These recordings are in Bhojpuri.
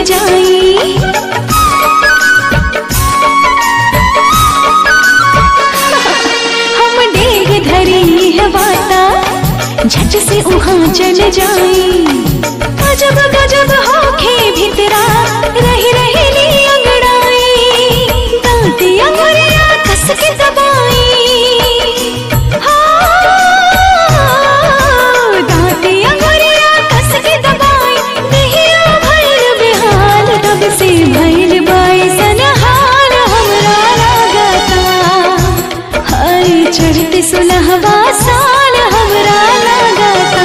जाई हम डेग धरी है वाता झट से उहाँ चल जाई गजब गजब होखे भितरा रही रही ली अंगड़ाई दांती अंगुरिया कस के दबाई हाँ, दांती अंगुरिया कस के दबाई देहिया भइल बेहाल तब से भइल बाई सनहाल हमरा लागता हाय चढ़ते सुलहवा साल हमरा लागता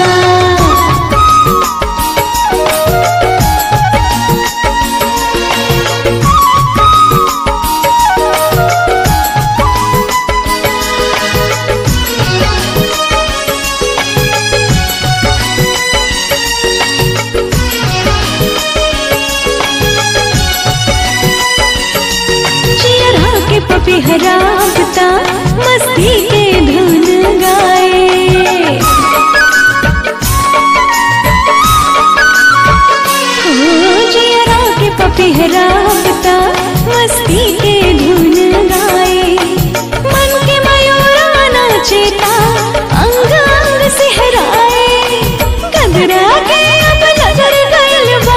चियरा के पपिहरा बता मस्ती के धुन गाए हो चियरा के पपिहरा बता मस्ती के धुन गाए मन के मयूरा नाचेता अंग अंग सिहराए गगरा के अब नजर गइल बा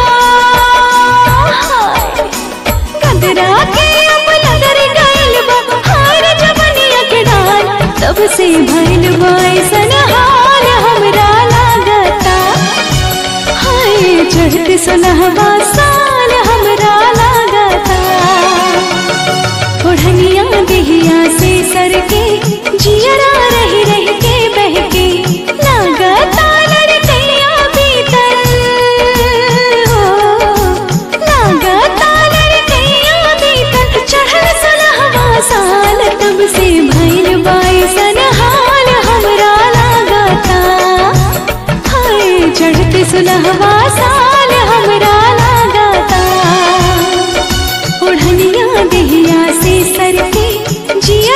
हाय। कदरा के अब नजर गइल बा हार जवनिया के डाल तब से भइल बा ऐसन हाल हमरा लागता हाय चढ़त सुनहवा साल हमरा लागता ओढ़निया देहिया से सर के जियरा रही रही के बहके लागता लड़कैया बीतल हो लागता लड़कैया बीतल चढ़ल सलहवा साल तब से भइल बाइसन हाल हमरा लागता हाय चढ़ते सुलहवा साल हमरा लागता ओढ़निया देहिया से सर के जिया